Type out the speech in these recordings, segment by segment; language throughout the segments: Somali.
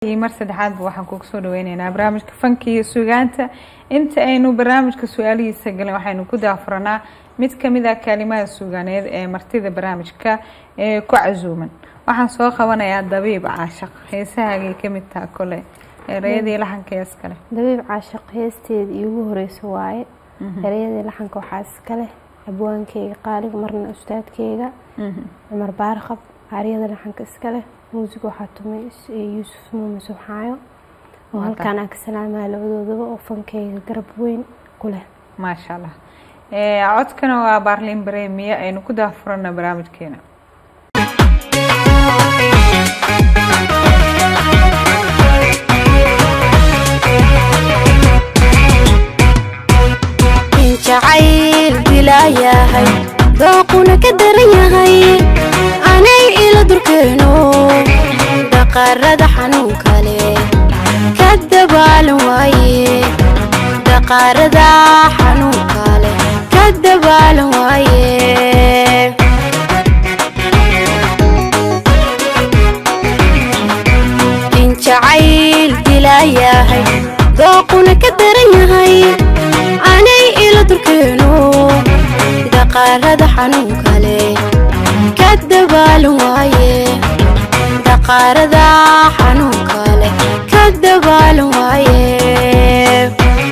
mar saddexaadba waxaan kugu soo dhaweyneynaa barnaamijka fanka iyo sugaanta inta aynu barnaamijka su-aalihiisa galin waxaynu ku daafuranaa mid kamid ah kaalimaha suugaaneed ee martida barnaamijka ee ku casuuman waxaan soo qabanayaa dabiib caashaq heesahaagay kamid taha kole ereyadii laxanka hees kale dabiib caashaq heesteeda iigu horeysa waaye ereyadii laxanka waxaa iskale abwaankeyga qaaliga marna ustaadkeyga cumar baarqab aaryada laxanka iskale muusig waxaa tumay yuusuf muume subxaayo oo halkaan aan ka salaamaya labadoodaba oo fankeyga garab weyn ku leh maasha allah codkana waa baarlin baremiya aynu ku daafurana barnaamijkeena jacayl dilaayahay dooquna ka daran yahay anay ila durkeeno daqaarada xanuunka leh ka dabaalan waaye daqaarada xanuunka leh ka dabaalan waaye in jacayl dilaayahay dooquna ka daran yahay anay ila durkeeno daqaarada xanuunka leh ka dabaalan waaye daqaarada xanuunka leh ka dabaalan waaye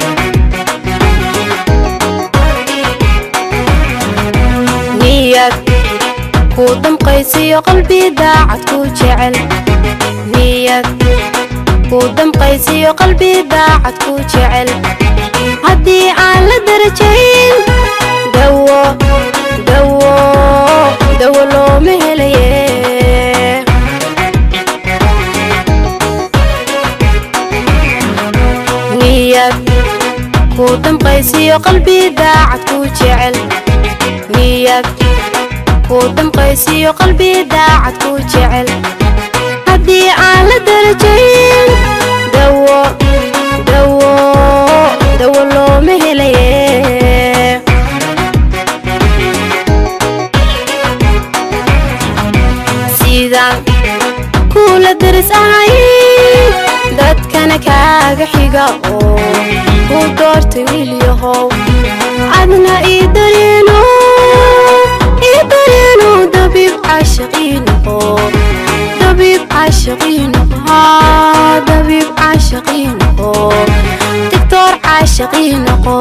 niyad ku damqaysiyo qalbi daacad ku jecel niyad ku damqaysiyo qalbi daacad ku jecel haddii aan la darajayn dawo dawo dawo looma helaye niyad ku damqaysiyo qalbi daacad ku jecel niyad ku damqaysiyo qalbi daacad ku jecel haddii aan la darajayn dawo dawo dawo looma helaye sidaan kuula daris ahay dadkana kaaga xiga oo ku doortay wiilyahow adna ii dareeno ii dareeno dabiib caashaqiinoqo dabiib caashaqiinoqo dabiib caashaqiinoqo dictor caashaqiinoqo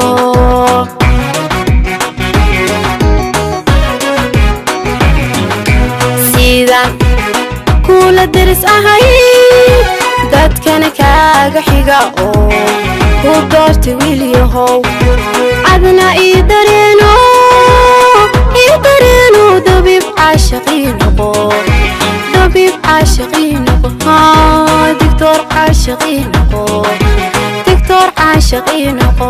sidaan kuula daris ahay dadkana kaaga xiga oo ku doortay wiilyahow adna ii dareeno ii dareeno dabiib caashaqiinoqo dabiib caashaqiinoqo dictor caashaqiinoqo dictor caashaqiinoqo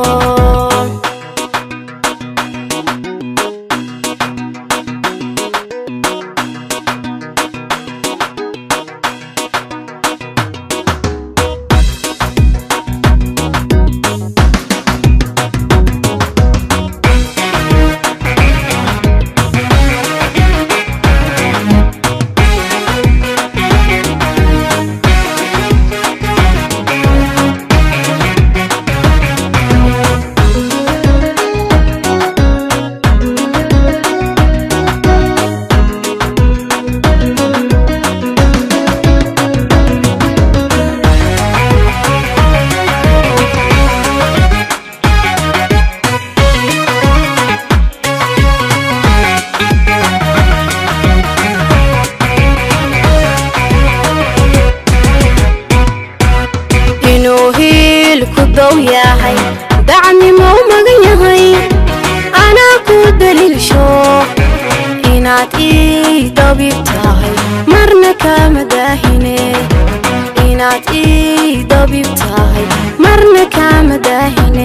inuu hiil ku dow yahay dacnimo u magan yahay anaa ku daliilsho inaad ii dabiib tahay marna kama daahine inaad ii dabiib tahay marna kama daahine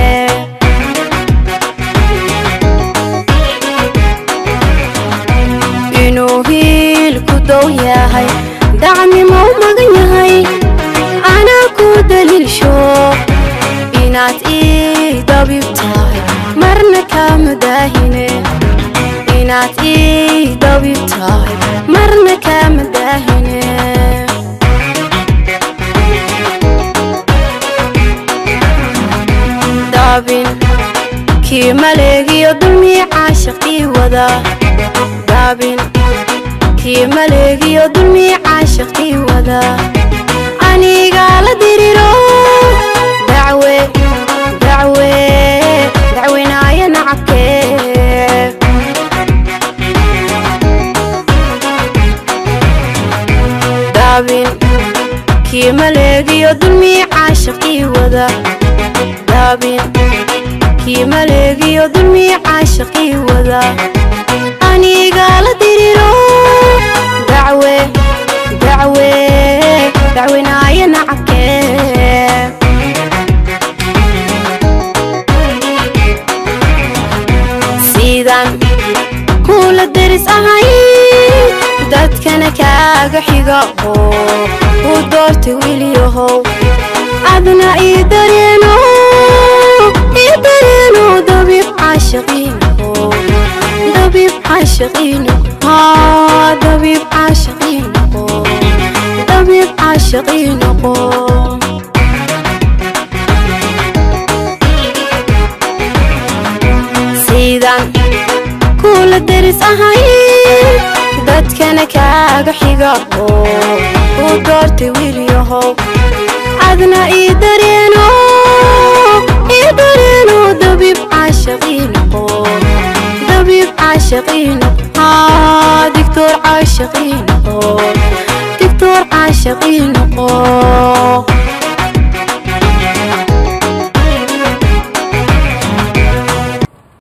inuu hiil ku dow yahay dacnimo u magan yahay anaa ku daliilsho inaad ii dabiib tahay marna kama daahine inaad ii dabiib tahay marna kama daahine daabin kii maleegiyo dulmii caashaqii wada daabin kii maleegiyo dulmii caashaqii wada anigaa la diriro dacwe dacwe dacwinaaya nacabkee daabin kii maleegiyo dulmii caashaqii wada daabin kii maleegiyo dulmii caashaqii wada anigaa la diriro dacwe dacwe dacwinaaya nacabkee sidan kuula deris ahay dadkana kaaga xiga oo u doortay wiilyahow adna ii dareeno ii dareeno dabiib caashaqiino dabiib caashaqiino haa dabiib caashaqiino dabiib caashaqiino sidan kuula deris ahay dadkana kaaga xiga oo u doortay wiilyahow adna ii dareeno ii dareeno dabiib caashaqiino dabiib caashaqiino haa digtoor caashaqiino digtoor caashaqiino